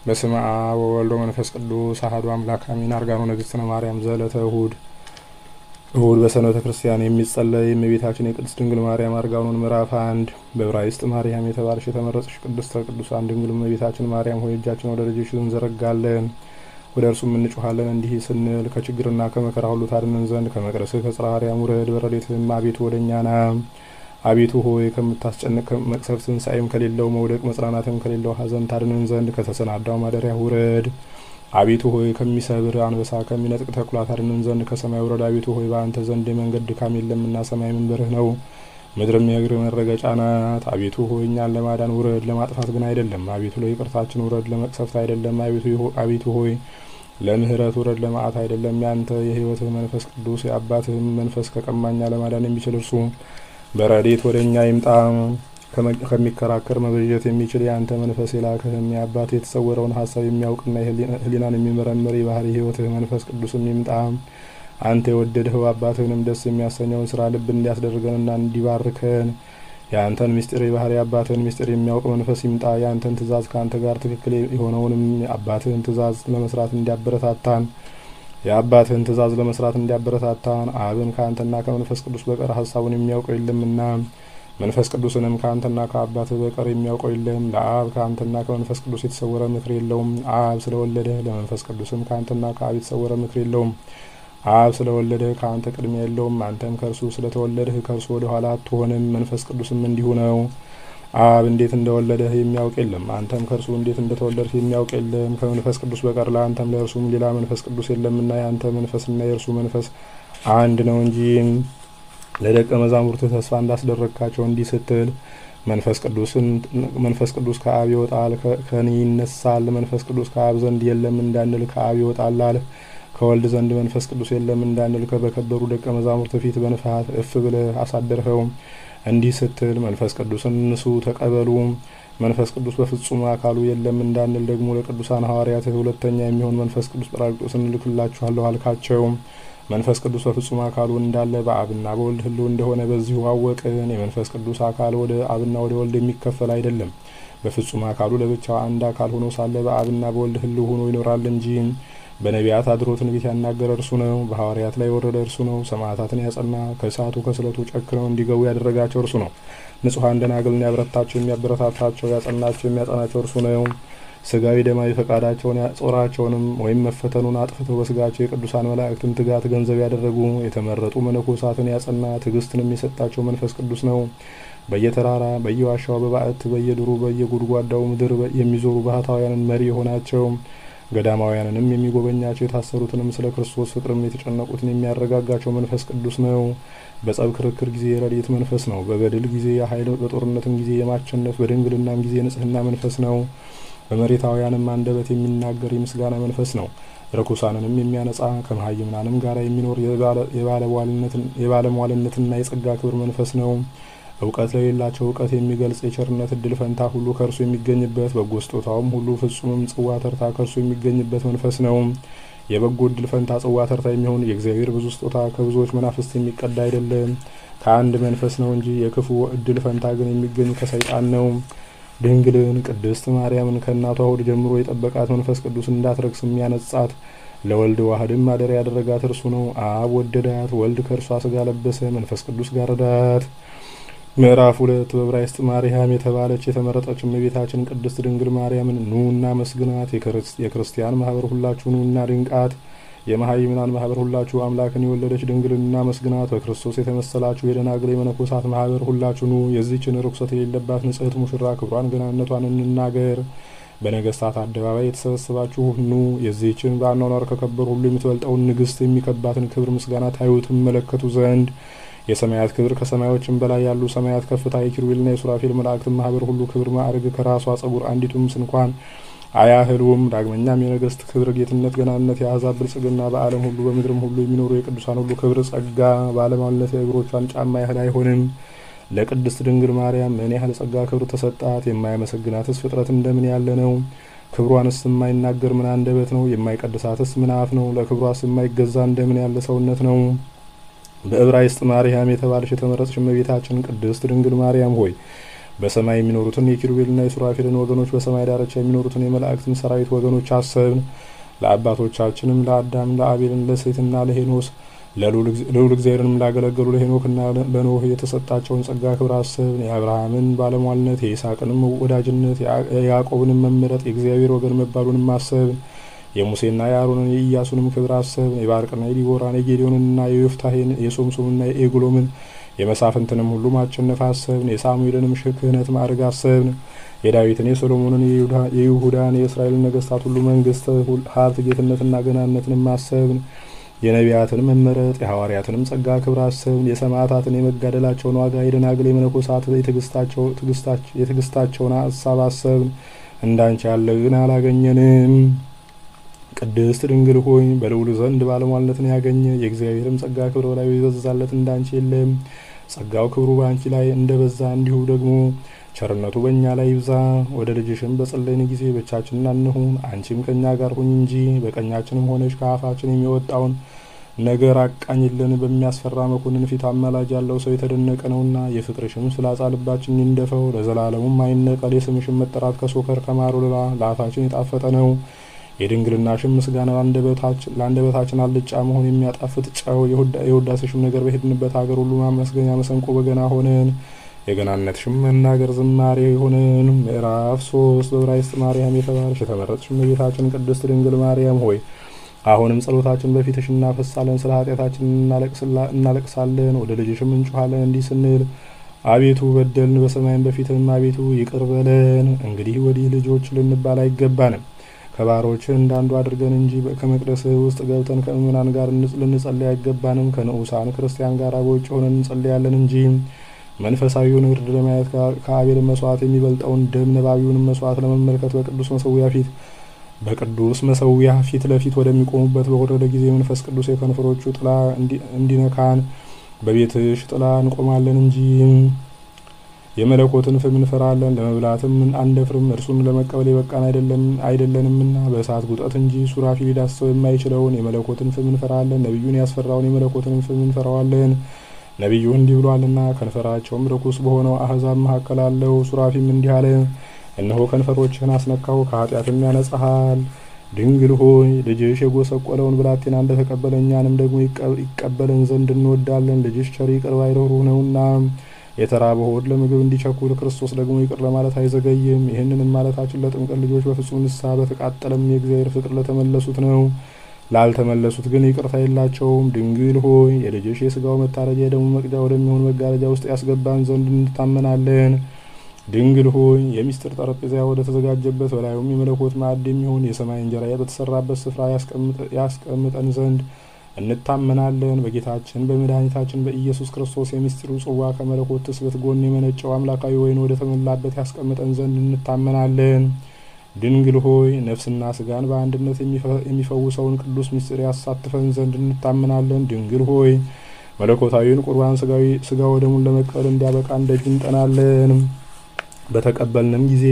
በስመ አብ ወወልድ ወመንፈስ ቅዱስ አሐዱ አምላክ አሜን። አርጋኖ ንግሥትነ ማርያም ዘዕለተ እሁድ እሁድ በሰንበተ ክርስቲያን የሚጸለይ የእመቤታችን የቅድስት ድንግል ማርያም አርጋኖን ምዕራፍ አንድ በዕብራይስጥ ማርያም የተባለች የተመረጠች ቅድስተ ቅዱሳን ድንግል እመቤታችን ማርያም ሆይ እጃችን ወደ ልጅሽ እንዘረጋለን ወደ እርሱም እንጮኻለን እንዲህ ስንል ከችግርና ከመከራ ሁሉ ታድነን ዘንድ ከመቅደስህ ከጽርሐ አርያም ውረድ፣ በረድኤትህም አቤቱ ወደ እኛ ና። አቤቱ ሆይ ከምታስጨንቅ መቅሰፍት ትንሣኤም ከሌለው መውደቅ መጽናናትም ከሌለው ሐዘን ታድነን ዘንድ ከተሰናዳው ማደሪያ ውረድ። አቤቱ ሆይ ከሚሰብር አንበሳ ከሚነጥቅ ተኩላ ታድነን ዘንድ ከሰማይ ውረድ። አቤቱ ሆይ በአንተ ዘንድ የመንገድ ድካም የለምና ሰማይ መንበርህ ነው፣ ምድርም የእግር መረገጫ ናት። አቤቱ ሆይ እኛን ለማዳን ውረድ፣ ለማጥፋት ግን አይደለም። አቤቱ ለይቅርታችን ውረድ፣ ለመቅሰፍት አይደለም። አቤቱ ሆይ ለምህረት ውረድ፣ ለመዓት አይደለም። ያንተ የሕይወትህ መንፈስ ቅዱስ የአባትህም መንፈስ ከቀማኛ ለማዳን የሚችል እርሱ በረድኤት ወደ እኛ ይምጣ። ከሚከራከር መበጀት የሚችል የአንተ መንፈስ የላክህም የአባት የተሰወረውን ሀሳብ የሚያውቅና ሕሊናን የሚመረምር የባህሪ ሕይወትህ መንፈስ ቅዱስም ይምጣ። አንተ የወደድኸው አባትህንም ደስ የሚያሰኘውን ስራ ልብ እንዲያስደርገንና እንዲባርከን የአንተን ምስጢር የባህሪ አባትህን ምስጢር የሚያውቅ መንፈስ ይምጣ። የአንተን ትእዛዝ ከአንተ ጋር ትክክል የሆነውንም የአባትህን ትእዛዝ ለመስራት እንዲያበረታታን የአባትህን ትእዛዝ ለመስራት እንዲያበረታታን አብን ከአንተና ከመንፈስ ቅዱስ በቀር ሀሳቡን የሚያውቀው የለምና መንፈስ ቅዱስንም ከአንተና ከአባትህ በቀር የሚያውቀው የለም። ለአብ ከአንተና ከመንፈስ ቅዱስ የተሰወረ ምክር የለውም። አብ ስለወለደ ለመንፈስ ቅዱስም ከአንተና ከአብ የተሰወረ ምክር የለውም። አብ ስለወለደ ከአንተ ቅድሚያ የለውም። አንተም ከእርሱ ስለተወለድህ ከእርሱ ወደ ኋላ አትሆንም። መንፈስ ቅዱስም እንዲሁ ነው። አብ እንዴት እንደወለደህ የሚያውቅ የለም። አንተም ከእርሱ እንዴት እንደተወለድህ የሚያውቅ የለም። ከመንፈስ ቅዱስ በቀር ለአንተም ለእርሱም ሌላ መንፈስ ቅዱስ የለምና የአንተ መንፈስና የእርሱ መንፈስ አንድ ነው እንጂ ለደቀ መዛሙርትህ ተስፋ እንዳስደረግካቸው እንዲህ ስትል መንፈስ ቅዱስን መንፈስ ቅዱስ ከአብ ይወጣል ከኔ ይነሳል። መንፈስ ቅዱስ ከአብ ዘንድ የለም እንዳንል ከአብ ይወጣል አልህ። ከወልድ ዘንድ መንፈስ ቅዱስ የለም እንዳንል በከበሩ ደቀ መዛሙርት ፊት በንፋት እፍ ብለህ አሳደርኸው። እንዲህ ስትል መንፈስ ቅዱስን ንሱ ተቀበሉ። መንፈስ ቅዱስ በፍጹም አካሉ የለም እንዳንል ደግሞ ለቅዱሳን ሐዋርያትህ ሁለተኛ የሚሆን መንፈስ ቅዱስ ጰራቅሊጦስን እልክላችኋለሁ አልካቸው። መንፈስ ቅዱስ በፍጹም አካሉ እንዳለ በአብና በወልድ ሕልው እንደሆነ በዚሁ አወቅን። የመንፈስ ቅዱስ አካል ወደ አብና ወደ ወልድ የሚከፈል አይደለም። በፍጹም አካሉ ለብቻው አንድ አካል ሆኖ ሳለ በአብና በወልድ ሕልው ሆኖ ይኖራል እንጂ በነቢያት አድሮ ትንቢት ያናገረ እርሱ ነው። በሐዋርያት ላይ የወረደ እርሱ ነው። ሰማዕታትን ያጸና ከእሳቱ ከስለቱ ጨክነው እንዲገቡ ያደረጋቸው እርሱ ነው። ንጹሐን ደናግልን ያበረታቸው የሚያበረታታቸው ያጸናቸው የሚያጸናቸው እርሱ ነው። ስጋዊ ደማዊ ፈቃዳቸውን ጾራቸውንም ወይም መፈተኑን አጥፍተው በስጋቸው የቅዱሳን መላእክትን ትጋት ገንዘብ ያደረጉ የተመረጡ መነኮሳትን ያጸና ትዕግስትንም የሰጣቸው መንፈስ ቅዱስ ነው። በየተራራ በየዋሻው በባዕት በየድሩ በየጉድጓዳው ምድር የሚዞሩ ባህታውያንን መሪ የሆናቸው ገዳማውያንንም የሚጎበኛቸው የታሰሩትንም ስለ ክርስቶስ ፍቅርም የተጨነቁትን የሚያረጋጋቸው መንፈስ ቅዱስ ነው። በጸብ ክርክር ጊዜ የረድኤት መንፈስ ነው። በገድል ጊዜ የኃይል በጦርነትም ጊዜ የማሸነፍ በድንግልናም ጊዜ የንጽህና መንፈስ ነው። በመሬታውያንም አንደበት የሚናገር የምስጋና መንፈስ ነው። ርኩሳንንም የሚያነጻ ከመሀይምናንም ጋር የሚኖር የባለሟልነትና የጸጋ ክብር መንፈስ ነው። እውቀት ለሌላቸው እውቀት የሚገልጽ የቸርነት እድል ፈንታ ሁሉ ከእርሱ የሚገኝበት በጎ ስጦታውም ሁሉ ፍጹምም ጽዋ ተርታ ከእርሱ የሚገኝበት መንፈስ ነው። የበጎ እድል ፈንታ ጽዋ ተርታ የሚሆን የእግዚአብሔር ብዙ ስጦታ ከብዙዎች መናፍስት የሚቀዳ አይደለም፣ ከአንድ መንፈስ ነው እንጂ። የክፉ እድል ፈንታ ግን የሚገኝ ከሰይጣን ነው። ድንግልን ቅድስት ማርያምን ከእናቷ ሆድ ጀምሮ የጠበቃት መንፈስ ቅዱስ እንዳትረክስ የሚያነጻት ለወልድ ዋህድም ማደሪያ ያደረጋት እርሱ ነው። አብ ወደዳት፣ ወልድ ከእርሷ ስጋ ለበሰ፣ መንፈስ ቅዱስ ጋረዳት። ምዕራፍ ሁለት በዕብራይስጥ ማርያም የተባለች የተመረጠች እመቤታችን ቅድስት ድንግል ማርያምን ኑ እና መስግናት። የክርስቲያን ማህበር ሁላችሁ ኑ እና ድንቃት። የመሀይምናን ማህበር ሁላችሁ አምላክን የወለደች ድንግልን እና መስግናት። በክርስቶስ የተመሰላችሁ የደናግል የመነኮሳት ማህበር ሁላችሁ ኑ። የዚህችን ርኩሰት የሌለባት ንጽሕት ሙሽራ ክብሯን ገናነቷን እንናገር። በነገስታት አደባባይ የተሰበሰባችሁ ኑ። የዚህችን በአኗኗር ከከበሩ ሁሉ የምትበልጠውን ንግስት የሚከባትን ክብር ምስጋና ታዩ ትመለከቱ ዘንድ የሰማያት ክብር ከሰማዮችም በላይ ያሉ ሰማያት ከፍታ የኪሩቤልና የሱራፌል መላእክትን ማህበር ሁሉ ክብር ማዕረግ ከራሷ ጸጉር አንዲቱም ስንኳን አያህሉም። ዳግመኛም የነገስት ክብር ጌትነት፣ ገናነት፣ የአሕዛብ ብልጽግና በዓለም ሁሉ በምድርም ሁሉ የሚኖሩ የቅዱሳን ሁሉ ክብር ጸጋ ባለሟልነት የእግሮቿን ጫማ ያህል አይሆንም። ለቅድስት ድንግል ማርያም ምን ያህል ጸጋ ክብር ተሰጣት! የማይመሰግናትስ ፍጥረት እንደምን ያለ ነው? ክብሯንስ የማይናገር ምን አንደበት ነው? የማይቀድሳትስ ምን አፍ ነው? ለክብሯስ የማይገዛ እንደምን ያለ ሰውነት ነው? በዕብራይስጥ ማርያም የተባለች የተመረጠች እመቤታችን ቅድስት ድንግል ማርያም ሆይ በሰማይ የሚኖሩትን የኪሩቤልና የሱራፌልን ወገኖች በሰማይ ዳርቻ የሚኖሩትን የመላእክትን ሰራዊት ወገኖች አሰብን። ለአባቶቻችንም ለአዳም ለአቤልን ለሴትና ለሄኖስ ለልዑል እግዚአብሔርንም ላገለገሉ ለሄኖክና ለኖህ የተሰጣቸውን ጸጋ ክብር አሰብን። የአብርሃምን ባለሟልነት የይስሐቅንም ወዳጅነት የያዕቆብንም መመረጥ የእግዚአብሔር ወገን መባሉንም አሰብን። የሙሴና የአሮንን የኢያሱንም ክብር አሰብን። የባርቅና የዲቦራን የጌዲዮንንና የዮፍታሄን የሶምሶምና የኤግሎምን የመሳፍንትንም ሁሉ ማቸነፍ አሰብን። የሳሙኤልንም ክህነት ማዕረግ አሰብን። የዳዊትን የሶሎሞንን የይሁዳን የእስራኤልን ነገስታት ሁሉ መንግስት፣ ሀብት፣ ጌትነትና ገናነትንም አሰብን። የነቢያትን መመረጥ የሐዋርያትንም ጸጋ ክብር አሰብን። የሰማዕታትን የመጋደላቸውን ዋጋ የደናግል የመነኮሳት የትዕግስታቸውን ሀሳብ አሰብን። እንዳንቺ ያለ ግን አላገኘንም። ቅድስት ድንግል ሆይ በልዑል ዘንድ ባለሟልነትን ያገኘ የእግዚአብሔርም ጸጋ ክብር በላዩ የበዛለት እንዳንቺ የለም። ጸጋው ክብሩ በአንቺ ላይ እንደበዛ እንዲሁ ደግሞ ቸርነቱ በእኛ ላይ ይብዛ። ወደ ልጅሽም በጸለይን ጊዜ ብቻችንን አንሁን፣ አንቺም ከእኛ ጋር ሁኝ እንጂ በቀኛችንም ሆነች ከአፋችን የሚወጣውን ነገር አቃኝልን። በሚያስፈራ መኮንን ፊት አማላጅ ያለው ሰው የተደነቀ ነውና የፍቅርሽም ፍላጻ ልባችን ይንደፈው ለዘላለሙም አይነቀል። የስምሽም መጠራት ከሶከር ከማር ወለላ ለአፋችን የጣፈጠ ነው። የድንግልናሽም ምስጋና ለአንደበታችን አልጫ መሆን የሚያጣፍጥ ጨው የውዳሴሽም ነገር በሄድንበት ሀገር ሁሉ ማመስገኛ መሰንቆ በገና ሆነን የገናነትሽም መናገር ዝማሬ ሆነን። ምዕራፍ ሶስት በዕብራይስጥ ማርያም የተባልሽ የተመረጥሽ እመቤታችን ቅድስት ድንግል ማርያም ሆይ አሁንም ጸሎታችን በፊትሽ እናፈሳለን፣ ስለ ኃጢአታችን እናለቅሳለን፣ ወደ ልጅሽም እንጮኋለን እንዲህ ስንል አቤቱ በደልን፣ በሰማይም በፊትም አቤቱ ይቅር በለን። እንግዲህ ወዲህ ልጆች ልንባል አይገባንም ከባሮች እንዳንዱ አድርገን እንጂ ከመቅደስ ውስጥ ገብተን ከምእመናን ጋር ልንጸልይ አይገባንም። ከንዑሳን ክርስቲያን ጋር በውጭ ሆነን እንጸልያለን እንጂ መንፈሳዊውን እርድ ለማየት ከአቤል መስዋዕት የሚበልጠውን ደም ነባቢውንም መስዋዕት ለመመልከት በቅዱስ መሰዊያ ፊት በቅዱስ መሰዊያ ፊት ለፊት ወደሚቆሙበት በወረደ ጊዜ መንፈስ ቅዱስ የከንፈሮቹ ጥላ እንዲነካን በቤትሽ ጥላ እንቆማለን እንጂ የመለኮትን ፍም እንፈራለን፣ ለመብላትም አንደፍርም። እርሱን ለመቀበል የበቃን አይደለንምና በእሳት ጉጠት እንጂ ሱራፊ ሊዳስሰው የማይችለውን የመለኮትን ፍም እንፈራለን። ነቢዩን ያስፈራውን የመለኮትን ፍም እንፈራዋለን። ነቢዩ እንዲህ ብሏልና ከንፈራቸውም ርኩስ በሆነው አህዛብ መካከል አለው። ሱራፊም እንዲህ አለ፣ እነሆ ከንፈሮችህን አስነካው፣ ከኃጢአትም ያነጻሃል። ድንግል ሆይ ልጅሽ የጎሰቆለውን ብላቴና እንደተቀበለ እኛንም ደግሞ ይቀበለን ዘንድ እንወዳለን። ልጅሽ ቸር ይቅር ባይ ርኅሩህ ነውና የተራበ ሆድ ለምግብ እንዲቸኩል ክርስቶስ ደግሞ ይቅር ለማለት አይዘገይም። ይህንንም ማለታችን ለጥምቀት ልጆች በፍጹም ንስሐ በተቃጠለም የእግዚአብሔር ፍቅር ለተመለሱት ነው። ላልተመለሱት ግን ይቅርታ የላቸውም። ድንግል ሆይ የልጅሽ የስጋው መታረጃ የደሙ መቅጃ ወደሚሆን መጋረጃ ውስጥ ያስገባን ዘንድ እንታመናለን። ድንግል ሆይ የሚስጥር ጠረጴዛ ወደ ተዘጋጀበት በላዩም የመለኮት ማዕድ የሚሆን የሰማይ እንጀራ በተሰራበት ስፍራ ያስቀምጠን ዘንድ እንታመናለን። በጌታችን በመድኃኒታችን በኢየሱስ ክርስቶስ የሚስጢሩ ጽዋ ከመለኮት ትስብእት ጎን የመነጨው አምላካዊ ወይን ወደ ተሞላበት ያስቀምጠን ዘንድ እንታመናለን። ድንግል ሆይ ነፍስና ስጋን በአንድነት የሚፈውሰውን ቅዱስ ምስጢር ያሳትፈን ዘንድ እንታመናለን። ድንግል ሆይ መለኮታዊውን ቁርባን ስጋ ወደሙን ለመቀበል እንዲያበቃን ደጅ እንጠናለን። በተቀበልንም ጊዜ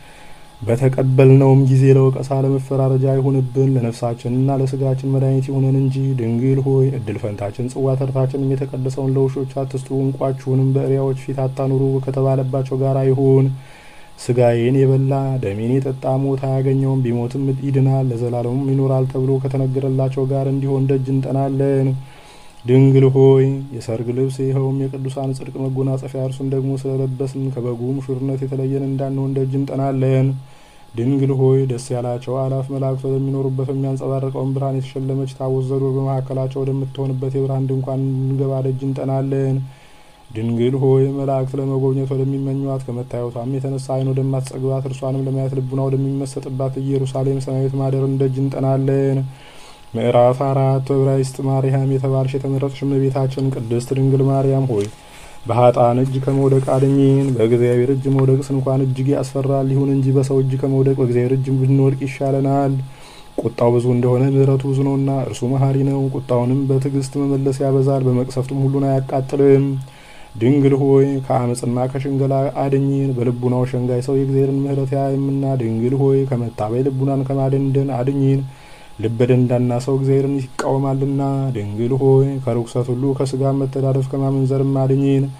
በተቀበልነውም ጊዜ ለወቀሳ ለመፈራረጃ አይሁንብን፣ ለነፍሳችንና ለስጋችን መድኃኒት ይሁነን እንጂ። ድንግል ሆይ እድል ፈንታችን ጽዋ ተርታችንም የተቀደሰውን ለውሾች አትስጡ፣ እንቋችሁንም በእሪያዎች ፊት አታኑሩ ከተባለባቸው ጋር አይሁን። ስጋዬን የበላ ደሜን የጠጣ ሞት አያገኘውም፣ ቢሞትም ይድናል ለዘላለሙም ይኖራል ተብሎ ከተነገረላቸው ጋር እንዲሆን ደጅ እንጠናለን። ድንግል ሆይ የሰርግ ልብስ ይኸውም የቅዱሳን ጽድቅ መጎናጸፊያ እርሱን ደግሞ ስለለበስን ከበጉ ሙሽርነት የተለየን እንዳንሆን ደጅ እንጠናለን። ድንግል ሆይ ደስ ያላቸው አላፍ መላእክት ወደሚኖሩበት በሚያንጸባርቀውን ብርሃን የተሸለመች ታቦት ዘዶር በመካከላቸው ወደምትሆንበት የብርሃን ድንኳን እንገባ ደጅ እንጠናለን። ድንግል ሆይ መላእክት ለመጎብኘት ወደሚመኟት ከመታየቷም የተነሳ ዓይን ወደማትጸግባት እርሷንም ለማየት ልቡና ወደሚመሰጥባት ኢየሩሳሌም ሰማያዊት ማደርን ደጅ እንጠናለን። ምዕራፍ አራት በዕብራይስጥ ማርያም የተባልሽ የተመረጥሽ እመቤታችን ቅድስት ድንግል ማርያም ሆይ በሀጣን እጅ ከመውደቅ አድኝን። በእግዚአብሔር እጅ መውደቅስ እንኳን እጅግ ያስፈራል። ይሁን እንጂ በሰው እጅ ከመውደቅ በእግዚአብሔር እጅ ብንወድቅ ይሻለናል። ቁጣው ብዙ እንደሆነ ምሕረቱ ብዙ ነውና እርሱ መሐሪ ነው። ቁጣውንም በትዕግስት መመለስ ያበዛል፣ በመቅሰፍትም ሁሉን አያቃጥልም። ድንግል ሆይ ከአመፅና ከሽንገላ አድኝን። በልቡናው ሸንጋይ ሰው የእግዚአብሔርን ምሕረት ያይምና። ድንግል ሆይ ከመታበይ ልቡናን ከማደንደን አድኝን። ልበ ደንዳና ሰው እግዚአብሔርን ይቃወማልና። ድንግል ሆይ ከርኩሰት ሁሉ ከስጋ መተዳደፍ ከማመንዘርም አድኝን።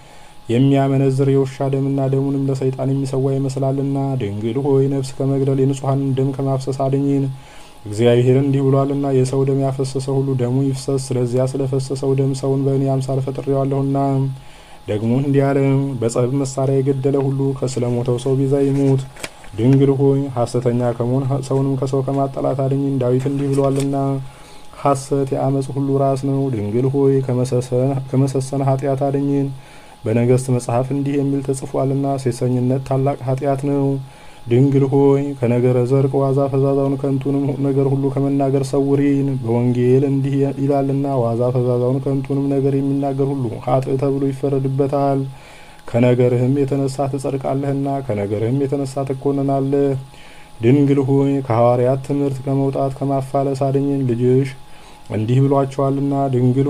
የሚያመነዝር የውሻ ደምና ደሙንም ለሰይጣን የሚሰዋ ይመስላልና። ድንግል ሆይ ነፍስ ከመግደል የንጹሐንን ደም ከማፍሰስ አድኝን። እግዚአብሔር እንዲህ ብሏልና የሰው ደም ያፈሰሰ ሁሉ ደሙ ይፍሰስ። ስለዚያ ስለፈሰሰው ደም ሰውን በእኔ አምሳል ፈጥሬዋለሁና። ደግሞ እንዲህ አለ፣ በጸብ መሳሪያ የገደለ ሁሉ ከስለሞተው ሰው ቤዛ ይሙት። ድንግል ሆይ ሐሰተኛ ከመሆን ሰውንም ከሰው ከማጠላት አድኝን። ዳዊት እንዲህ ብሏልና ሐሰት የአመፅ ሁሉ ራስ ነው። ድንግል ሆይ ከመሰሰነ ኃጢአት አድኝን። በነገሥት መጽሐፍ እንዲህ የሚል ተጽፏልና ሴሰኝነት ታላቅ ኃጢአት ነው። ድንግል ሆይ ከነገረ ዘርቅ ዋዛ ፈዛዛውን ከንቱንም ነገር ሁሉ ከመናገር ሰውሪን። በወንጌል እንዲህ ይላልና ዋዛ ፈዛዛውን ከንቱንም ነገር የሚናገር ሁሉ ኃጥእ ተብሎ ይፈረድበታል። ከነገርህም የተነሳ ትጸድቃለህና ከነገርህም የተነሳ ትኮንናለህ። ድንግል ሆይ ከሐዋርያት ትምህርት ከመውጣት ከማፋለስ አድኝን። ልጅሽ እንዲህ ብሏቸዋልና ድንግል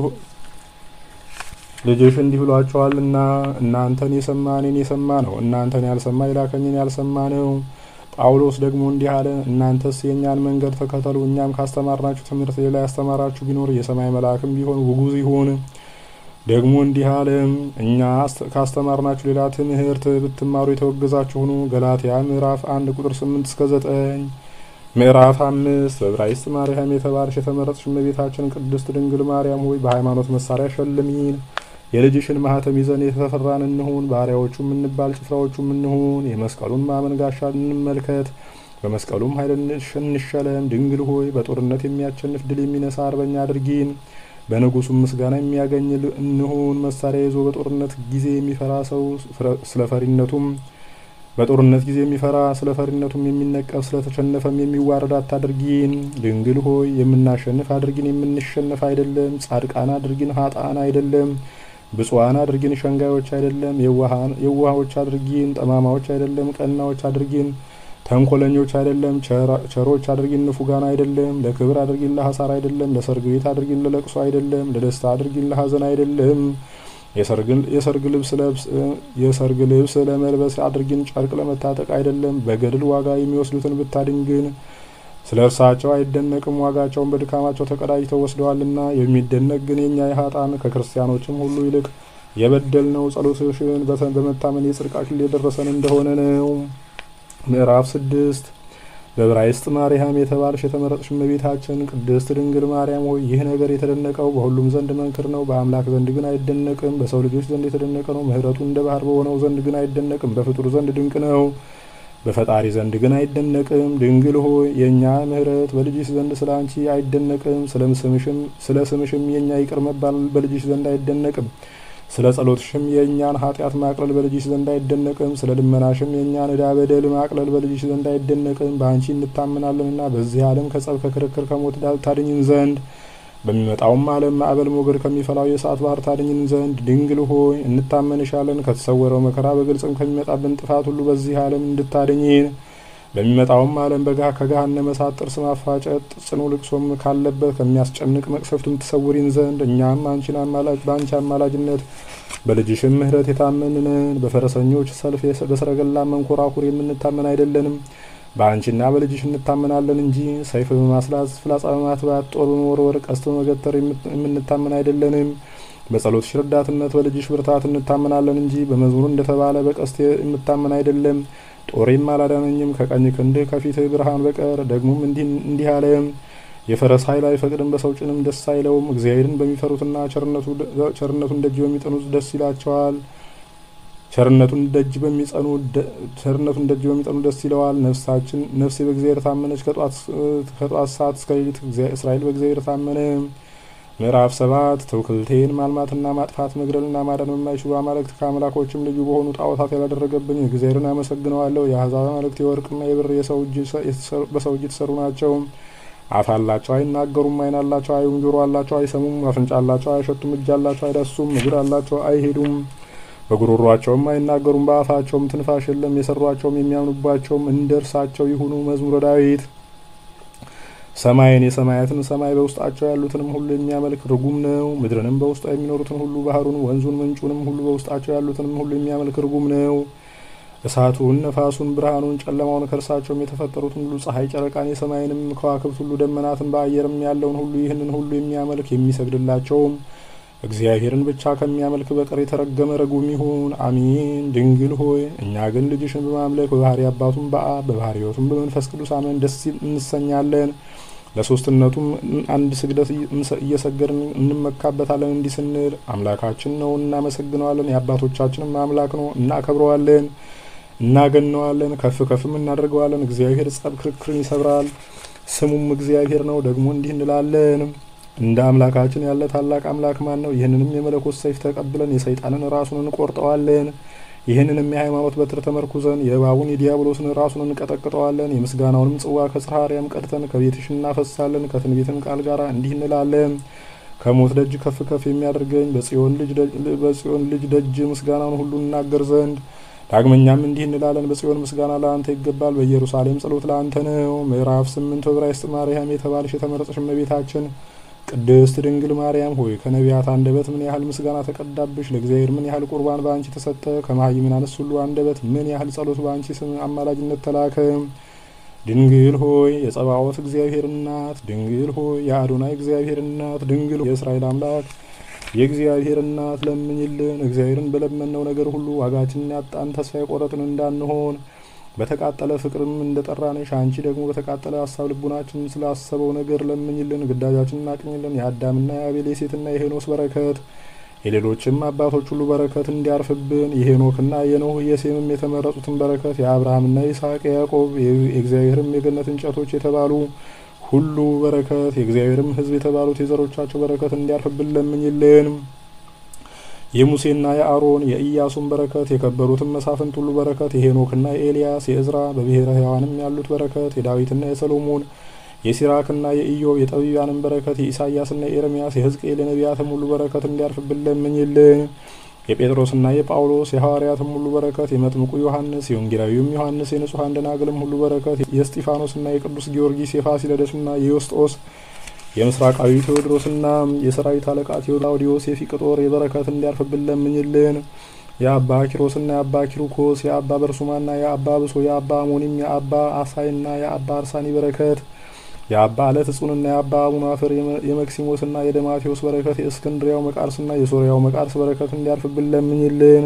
ልጅሽ እንዲህ ብሏቸዋልና እናንተን የሰማ እኔን የሰማ ነው፣ እናንተን ያልሰማ የላከኝን ያልሰማ ነው። ጳውሎስ ደግሞ እንዲህ አለ፣ እናንተስ የእኛን መንገድ ተከተሉ፣ እኛም ካስተማርናችሁ ትምህርት ሌላ ያስተማራችሁ ቢኖር የሰማይ መልአክም ቢሆን ውጉዝ ይሁን። ደግሞ እንዲህ አለ፣ እኛ ካስተማርናችሁ ሌላ ትምህርት ብትማሩ የተወገዛችሁ ሁኑ። ገላትያ ምዕራፍ አንድ ቁጥር ስምንት እስከ ዘጠኝ ምዕራፍ አምስት በዕብራይስጥ ማርያም የተባልሽ የተመረጥሽ እመቤታችን ቅድስት ድንግል ማርያም ሆይ በሃይማኖት መሳሪያ ሸልሚን። የልጅሽን ማህተም ይዘን የተፈራን እንሁን። ባሪያዎቹም እንባል ጭፍራዎቹም እንሁን። የመስቀሉን ማመን ጋሻ እንመልከት፣ በመስቀሉም ኃይል እንሸለም። ድንግል ሆይ በጦርነት የሚያሸንፍ ድል የሚነሳ አርበኛ አድርጊን። በንጉሱም ምስጋና የሚያገኝ እንሁን። መሳሪያ ይዞ በጦርነት ጊዜ የሚፈራ ሰው ስለ ፈሪነቱም በጦርነት ጊዜ የሚፈራ ስለ ፈሪነቱም የሚነቀፍ ስለ ተሸነፈም የሚዋረድ አታድርጊን። ድንግል ሆይ የምናሸንፍ አድርጊን፣ የምንሸነፍ አይደለም። ጻድቃን አድርጊን፣ ሀጣን አይደለም። ብፁዓን አድርጊን፣ ሸንጋዮች አይደለም። የዋሆች አድርጊን፣ ጠማማዎች አይደለም። ቀናዎች አድርጊን፣ ተንኮለኞች አይደለም። ቸሮች አድርጊን፣ ንፉጋን አይደለም። ለክብር አድርጊን፣ ለሐሳር አይደለም። ለሰርግ ቤት አድርጊን፣ ለለቅሶ አይደለም። ለደስታ አድርጊን፣ ለሐዘን አይደለም። የሰርግ ልብስ የሰርግ ልብስ ለመልበስ አድርጊን፣ ጨርቅ ለመታጠቅ አይደለም። በገድል ዋጋ የሚወስዱትን ብታድን ግን ስለ እርሳቸው አይደነቅም፣ ዋጋቸውን በድካማቸው ተቀዳጅተው ወስደዋልና። የሚደነቅ ግን የእኛ የሀጣን ከክርስቲያኖችም ሁሉ ይልቅ የበደል ነው። ጸሎትሽን በመታመን የጽድቅ አክሊል የደረሰን እንደሆነ ነው። ምዕራፍ ስድስት በዕብራይስጥ ማርያም የተባልሽ የተመረጥሽ እመቤታችን ቅድስት ድንግል ማርያም ሆይ ይህ ነገር የተደነቀው በሁሉም ዘንድ መንክር ነው፣ በአምላክ ዘንድ ግን አይደነቅም። በሰው ልጆች ዘንድ የተደነቀ ነው፣ ምሕረቱ እንደ ባህር በሆነው ዘንድ ግን አይደነቅም። በፍጡር ዘንድ ድንቅ ነው፣ በፈጣሪ ዘንድ ግን አይደነቅም። ድንግል ሆይ የእኛ ምሕረት በልጅሽ ዘንድ ስለ አንቺ አይደነቅም፣ ስለ ስምሽም የእኛ ይቅር መባል በልጅሽ ዘንድ አይደነቅም። ስለ ጸሎትሽም የእኛን ኃጢአት ማቅለል በልጅሽ ዘንድ አይደነቅም። ስለ ልመናሽም የእኛን ዕዳ በደል ማቅለል በልጅሽ ዘንድ አይደነቅም። በአንቺ እንታምናለንና በዚህ ዓለም ከጸብ ከክርክር ከሞት ታድኝን ዘንድ በሚመጣውም ዓለም ማዕበል ሞገድ ከሚፈላው የእሳት ባህር ታድኝን ዘንድ ድንግል ሆይ እንታመንሻለን። ከተሰወረው መከራ በግልጽም ከሚመጣብን ጥፋት ሁሉ በዚህ ዓለም እንድታድኝን በሚመጣውም ዓለም በጋ ከገሃነመ እሳት ጥርስ ማፋጨት ጽኑ ልቅሶም ካለበት ከሚያስጨንቅ መቅሰፍቱም ትሰውሪን ዘንድ እኛም አንቺን አማላጅ በአንቺ አማላጅነት በልጅሽም ምሕረት የታመንነን በፈረሰኞች ሰልፍ በሰረገላ መንኮራኩር የምንታመን አይደለንም። በአንቺና በልጅሽ እንታመናለን እንጂ ሰይፍ በማስላት ፍላጻ በማትባት ጦር በመወርወር ቀስት በመገተር የምንታመን አይደለንም። በጸሎትሽ ረዳትነት በልጅሽ ብርታት እንታመናለን እንጂ በመዝሙር እንደተባለ በቀስት የምታመን አይደለም። ጦሬም አላዳነኝም ከቀኝ ክንድህ ከፊትህ ብርሃን በቀር። ደግሞም እንዲህ አለ፣ የፈረስ ኃይል አይፈቅድም፣ በሰው ጭንም ደስ አይለውም። እግዚአብሔርን በሚፈሩትና ቸርነቱን ደጅ በሚጠኑት ደስ ይላቸዋል። ቸርነቱን ደጅ በሚጸኑ ቸርነቱን ደጅ በሚጠኑ ደስ ይለዋል። ነፍሳችን ነፍሴ በእግዚአብሔር ታመነች፣ ከጧት ሰዓት እስከ ሌሊት እስራኤል በእግዚአብሔር ታመነ። ምዕራፍ ሰባት ትውክልቴን ማልማትና ማጥፋት መግደልና ማዳን በማይችሉ አማልክት ከአምላኮችም ልዩ በሆኑ ጣዖታት ያላደረገብኝ እግዚአብሔርን አመሰግነዋለሁ። የአሕዛብ አማልክት የወርቅና የብር በሰው እጅ የተሰሩ ናቸው። አፍ አላቸው አይናገሩም፣ ዓይን አላቸው አያዩም፣ ጆሮ አላቸው አይሰሙም፣ አፍንጫ አላቸው አይሸቱም፣ እጅ አላቸው አይዳሱም፣ እግር አላቸው አይሄዱም፣ በጉሮሯቸውም አይናገሩም፣ በአፋቸውም ትንፋሽ የለም። የሰሯቸውም የሚያምኑባቸውም እንደ እርሳቸው ይሁኑ። መዝሙረ ዳዊት ሰማይን የሰማያትን ሰማይ በውስጣቸው ያሉትንም ሁሉ የሚያመልክ ርጉም ነው። ምድርንም በውስጧ የሚኖሩትን ሁሉ ባህሩን፣ ወንዙን፣ ምንጩንም ሁሉ በውስጣቸው ያሉትንም ሁሉ የሚያመልክ ርጉም ነው። እሳቱን፣ ነፋሱን፣ ብርሃኑን፣ ጨለማውን ከእርሳቸውም የተፈጠሩትን ሁሉ ፀሐይ፣ ጨረቃን፣ የሰማይንም ከዋክብት ሁሉ ደመናትን፣ በአየርም ያለውን ሁሉ ይህንን ሁሉ የሚያመልክ የሚሰግድላቸውም እግዚአብሔርን ብቻ ከሚያመልክ በቀር የተረገመ ርጉም ይሁን። አሜን። ድንግል ሆይ እኛ ግን ልጅሽን በማምለክ በባህሪ አባቱም በአብ በባህሪ ሕይወቱም በመንፈስ ቅዱስ አመን ደስ እንሰኛለን። ለሶስትነቱም አንድ ስግደት እየሰገድን እንመካበታለን። እንዲህ ስንል አምላካችን ነው፣ እናመሰግነዋለን። የአባቶቻችንም አምላክ ነው፣ እናከብረዋለን፣ እናገነዋለን፣ ከፍ ከፍም እናደርገዋለን። እግዚአብሔር ጸብ ክርክርን ይሰብራል፣ ስሙም እግዚአብሔር ነው። ደግሞ እንዲህ እንላለን እንደ አምላካችን ያለ ታላቅ አምላክ ማን ነው? ይህንንም የመለኮት ሰይፍ ተቀብለን የሰይጣንን ራሱን እንቆርጠዋለን። ይህንንም የሃይማኖት በትር ተመርኩዘን የእባቡን የዲያብሎስን ራሱን እንቀጠቅጠዋለን። የምስጋናውንም ጽዋ ከጽርሐ አርያም ቀድተን ከቤትሽ እናፈሳለን። ከትንቢትም ቃል ጋር እንዲህ እንላለን ከሞት ደጅ ከፍ ከፍ የሚያደርገኝ በጽዮን ልጅ ደጅ ምስጋናውን ሁሉ እናገር ዘንድ ዳግመኛም እንዲህ እንላለን በጽዮን ምስጋና ለአንተ ይገባል፣ በኢየሩሳሌም ጸሎት ለአንተ ነው። ምዕራፍ ስምንት በዕብራይስጥ ማርያም የተባልሽ የተመረጠሽ እመቤታችን ቅድስት ድንግል ማርያም ሆይ ከነቢያት አንደበት ምን ያህል ምስጋና ተቀዳብሽ። ለእግዚአብሔር ምን ያህል ቁርባን በአንቺ ተሰጠ። ከመሃይምናንስ ሁሉ አንደበት ምን ያህል ጸሎት በአንቺ ስም አማላጅነት ተላከ። ድንግል ሆይ የጸባዖት እግዚአብሔር እናት፣ ድንግል ሆይ የአዶናይ እግዚአብሔር እናት፣ ድንግል የእስራኤል አምላክ የእግዚአብሔር እናት ለምኝልን። እግዚአብሔርን በለመነው ነገር ሁሉ ዋጋችንን ያጣን ተስፋ የቆረጥን እንዳንሆን በተቃጠለ ፍቅርም እንደጠራንሽ አንቺ ደግሞ በተቃጠለ ሀሳብ ልቡናችን ስላሰበው ነገር ለምኝልን። ግዳጃችንን አቅኝልን። የአዳምና የአቤል የሴትና የሄኖስ በረከት የሌሎችም አባቶች ሁሉ በረከት እንዲያርፍብን የሄኖክና የኖህ የሴምም የተመረጡትን በረከት የአብርሃምና የይስሐቅ የያዕቆብ የእግዚአብሔርም የገነት እንጨቶች የተባሉ ሁሉ በረከት የእግዚአብሔርም ሕዝብ የተባሉት የዘሮቻቸው በረከት እንዲያርፍብን ለምኝልን። የሙሴና የአሮን የኢያሱን በረከት የከበሩትን መሳፍንት ሁሉ በረከት የሄኖክና የኤልያስ የእዝራ በብሔረ ሕያዋንም ያሉት በረከት የዳዊትና የሰሎሞን የሲራክና የኢዮብ የጠቢባንን በረከት የኢሳያስና የኤርምያስ የሕዝቅኤል የነቢያትም ሁሉ በረከት እንዲያርፍብን ለምኝልን። የጴጥሮስና የጳውሎስ የሐዋርያትም ሁሉ በረከት የመጥምቁ ዮሐንስ የወንጌላዊውም ዮሐንስ የንጹሐን ደናግልም ሁሉ በረከት የእስጢፋኖስና የቅዱስ ጊዮርጊስ የፋሲለደስና የዮስጦስ የምስራቃዊ ቴዎድሮስና የሰራዊት አለቃ ቴዎዳውዲዮስ የፊቅጦር የበረከት እንዲያርፍብን ለምኝልን። የአባ ኪሮስና የአባ ኪሩኮስ የአባ በርሱማና የአባ ብሶ የአባ አሞኒም የአባ አሳይና የአባ አርሳኒ በረከት የአባ አለት እጹንና የአባ አቡናፍር የመክሲሞስና የደማቴዎስ በረከት የእስክንድሪያው መቃርስና የሶሪያው መቃርስ በረከት እንዲያርፍብን ለምኝልን።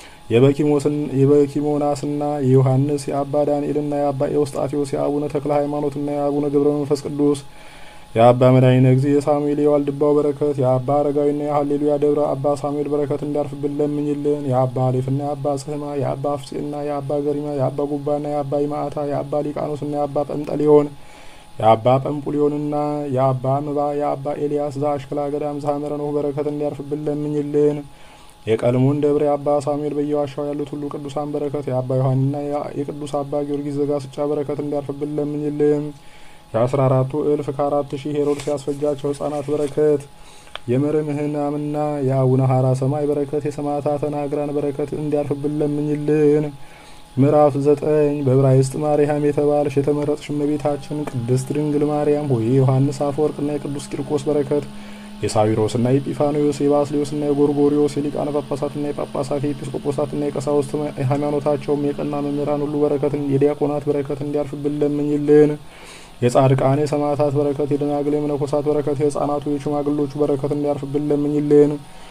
የበኪሞናስና የዮሐንስ የአባ ዳንኤልና የአባ ኤዎስጣቴዎስ የአቡነ ተክለ ሃይማኖትና የአቡነ ገብረ መንፈስ ቅዱስ የአባ መድኃኒነ ጊዜ የሳሙኤል የዋልድባው በረከት የአባ አረጋዊና የሀሌሉያ ደብረ አባ ሳሙኤል በረከት እንዲያርፍብን ለምኝልን። የአባ አሌፍና የአባ ጽህማ የአባ አፍጼና የአባ ገሪማ የአባ ጉባና የአባ ይማዕታ የአባ ሊቃኖስና የአባ ጰንጠሊዮን የአባ ጰምፑሊዮንና የአባ ምባ የአባ ኤልያስ ዘአሽክላ ገዳም ዘሐመረ ኖህ በረከት እንዲያርፍብን ለምኝልን። የቀልሙን ደብረ የአባ ሳሙኤል በየዋሻው ያሉት ሁሉ ቅዱሳን በረከት የአባ ዮሐንና የቅዱስ አባ ጊዮርጊስ ዘጋስጫ በረከት እንዲያርፍብን ለምኝልን። የአስራ አራቱ እልፍ ከአራት ሺህ ሄሮድስ ያስፈጃቸው ህጻናት በረከት የመርምህናምና የአቡነ ሀራ ሰማይ በረከት የሰማዕታተ ናግራን በረከት እንዲያርፍብን ለምኝልን። ምዕራፍ ዘጠኝ በዕብራይስጥ ማርያም የተባልሽ የተመረጥሽ እመቤታችን ቅድስት ድንግል ማርያም ሆይ የዮሐንስ አፈወርቅና የቅዱስ ቂርቆስ በረከት የሳዊሮስና የጲፋኖዮስ የባስሌዮስና የጎርጎሪዮስ የሊቃነ ጳጳሳትና የጳጳሳት የኤጲስቆጶሳትና የቀሳውስት ሃይማኖታቸውም የቀና መምህራን ሁሉ በረከት የዲያቆናት በረከት እንዲያርፍብን ለምኝልን። የጻድቃን የሰማዕታት በረከት የደናግል የመነኮሳት በረከት የህፃናቱ የሽማግሎቹ በረከት እንዲያርፍብን ለምኝልን።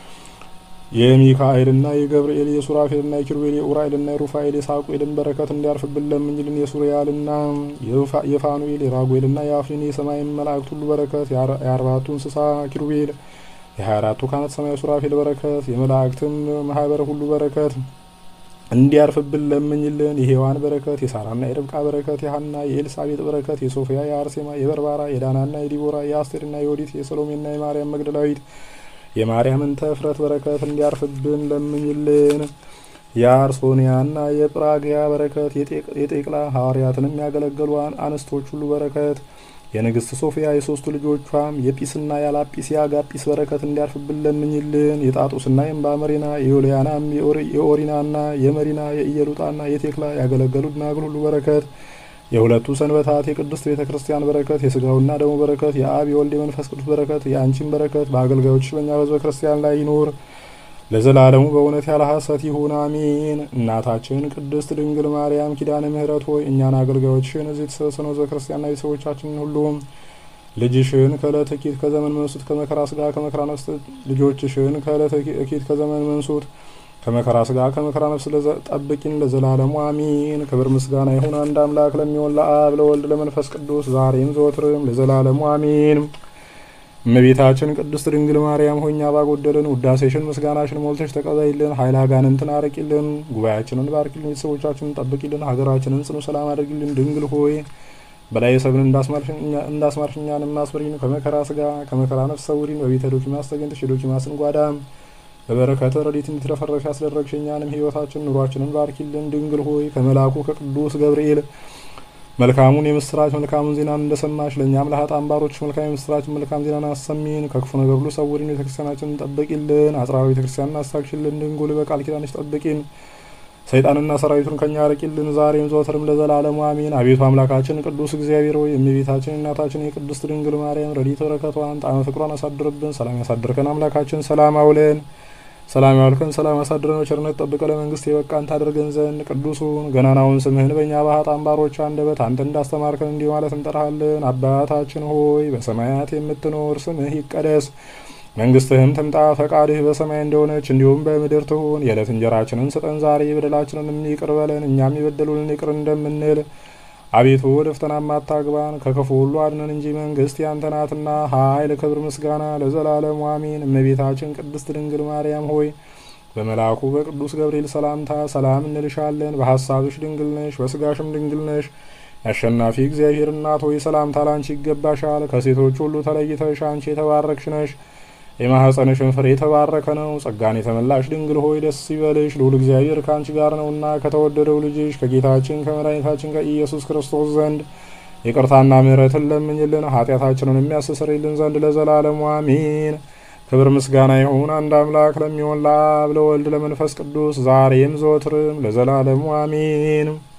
የሚካኤልና የገብርኤል የሱራፌልና የኪሩቤል የኡራኤልና የሩፋኤል የሳቁኤልን በረከት እንዲያርፍብን ለምኝልን። የሱሪያልና የፋኑኤል የራጉኤልና የአፍኒን የሰማይ መላእክት ሁሉ በረከት የአርባቱ እንስሳ ኪሩቤል የሀያ አራቱ ካህናተ ሰማይ ሱራፌል በረከት የመላእክትም ማህበር ሁሉ በረከት እንዲያርፍብን ለምኝልን። የሔዋን በረከት የሳራና የርብቃ በረከት የሀና የኤልሳቤጥ በረከት የሶፊያ የአርሴማ የበርባራ የዳናና የዲቦራ የአስቴርና የዮዲት የሰሎሜና የማርያም መግደላዊት የማርያምን ተፍረት በረከት እንዲያርፍብን ለምኝልን። የአርሶኒያና የጵራግያ በረከት የጤቅላ ሐዋርያትንም ያገለገሉ አንስቶች ሁሉ በረከት የንግስት ሶፊያ የሶስቱ ልጆቿም የጲስና ያላጲስ የአጋጲስ በረከት እንዲያርፍብን ለምኝልን። የጣጡስና የእምባመሪና የዮልያናም የኦሪናና የመሪና የኢየሉጣና የቴክላ ያገለገሉ ደናግል ሁሉ በረከት የሁለቱ ሰንበታት የቅድስት ቤተ ክርስቲያን በረከት የስጋውና ደሙ በረከት የአብ የወልድ የመንፈስ ቅዱስ በረከት የአንቺን በረከት በአገልጋዮች በእኛ በሕዝበ ክርስቲያን ላይ ይኑር ለዘላለሙ በእውነት ያለ ሐሰት ይሁን አሜን። እናታችን ቅድስት ድንግል ማርያም ኪዳነ ምሕረት ሆይ እኛን አገልጋዮችሽን እዚህ የተሰበሰብነው ሕዝበ ክርስቲያንና ቤተሰቦቻችንን ሁሉ ልጅሽን ከዕለተ ኪት ከዘመን መንሱት ከመከራ ስጋ ከመከራ ነፍስ ልጆችሽን ከዕለተ ኪት ከዘመን መንሱት ከመከራ ስጋ ከመከራ ነፍስ ጠብቂን ለዘላለሙ አሚን። ክብር ምስጋና ይሁን አንድ አምላክ ለሚሆን ለአብ ለወልድ ለመንፈስ ቅዱስ ዛሬም ዘወትርም ለዘላለሙ አሚን። እመቤታችን ቅድስት ድንግል ማርያም ሆይ እኛ ባጎደልን ውዳሴሽን ምስጋናሽን ሞልተሽ ተቀበይልን። ኃይለ አጋንንትን አርቂልን። ጉባኤያችንን ባርኪልን። ቤተሰቦቻችንን ጠብቂልን። ሀገራችንን ጽኑ ሰላም አድርጊልን። ድንግል ሆይ በላይ ሰብን እንዳስማርሽ እኛንም አስምሪን። ከመከራ ስጋ ከመከራ ነፍስ ሰውሪን። በቤተ ዶኪማስ ተገኝተሽ የዶኪማስን ጓዳም በበረከተ ረድኤት እንድትረፈረሽ ያስደረግሽ እኛንም ሕይወታችን ኑሯችንን ባርኪልን። ድንግል ሆይ ከመልአኩ ከቅዱስ ገብርኤል መልካሙን የምስራች መልካሙን ዜናን እንደሰማሽ ለእኛም ለኃጥአን ባሮች መልካም የምስራች መልካም ዜናን አሰሚን። ከክፉ ነገር ሁሉ ሰውሪን። ቤተክርስቲያናችንን ጠብቂልን። አጽራዊ ቤተክርስቲያንን አስታክሽልን። ድንጉል በቃል ኪዳንሽ ጠብቂን። ሰይጣንና ሰራዊቱን ከኛ አርቂልን። ዛሬም ዘወትርም ለዘላለሙ አሜን። አቤቱ አምላካችን ቅዱስ እግዚአብሔር ሆይ የእመቤታችን እናታችን የቅድስት ድንግል ማርያም ረድኤተ በረከቷን ጣዕመ ፍቅሯን አሳድርብን። ሰላም ያሳድርከን አምላካችን ሰላም አውለን ሰላም ያዋልከን ሰላም አሳድረን በቸርነት ጠብቀ ለመንግስት የበቃን ታደርገን ዘንድ ቅዱሱን ገናናውን ስምህን በእኛ በኃጥአን ባሮች አንደበት አንተ እንዳስተማርከን እንዲህ ማለት እንጠራሃለን። አባታችን ሆይ በሰማያት የምትኖር ስምህ ይቀደስ፣ መንግስትህም ትምጣ፣ ፈቃድህ በሰማይ እንደሆነች እንዲሁም በምድር ትሁን። የዕለት እንጀራችንን ስጠን ዛሬ፣ በደላችንንም ይቅር በለን እኛም የበደሉንን ይቅር እንደምንል አቤቱ ወደ ፈተናም አታግባን ከክፉ ሁሉ አድነን እንጂ መንግስት ያንተ ናትና፣ ኃይል፣ ክብር፣ ምስጋና ለዘላለሙ አሜን። እመቤታችን ቅድስት ድንግል ማርያም ሆይ በመልአኩ በቅዱስ ገብርኤል ሰላምታ ሰላም እንልሻለን። በሀሳብሽ ድንግል ነሽ፣ በስጋሽም ድንግል ነሽ። የአሸናፊ እግዚአብሔር እናት ሆይ ሰላምታ ላንቺ ይገባሻል። ከሴቶች ሁሉ ተለይተሽ አንቺ የተባረክሽ ነሽ። የማኅፀንሽን ፍሬ የተባረከ ነው። ጸጋን የተመላሽ ድንግል ሆይ ደስ ይበልሽ፣ ልዑል እግዚአብሔር ከአንቺ ጋር ነውና ከተወደደው ልጅሽ ከጌታችን ከመድኃኒታችን ከኢየሱስ ክርስቶስ ዘንድ ይቅርታና ምሕረትን ለምኝልን ኃጢአታችንን የሚያስተሰርይልን ዘንድ ለዘላለሙ አሜን። ክብር ምስጋና ይሁን አንድ አምላክ ለሚሆን ለአብ ለወልድ ለመንፈስ ቅዱስ ዛሬም ዘወትርም ለዘላለሙ አሜን።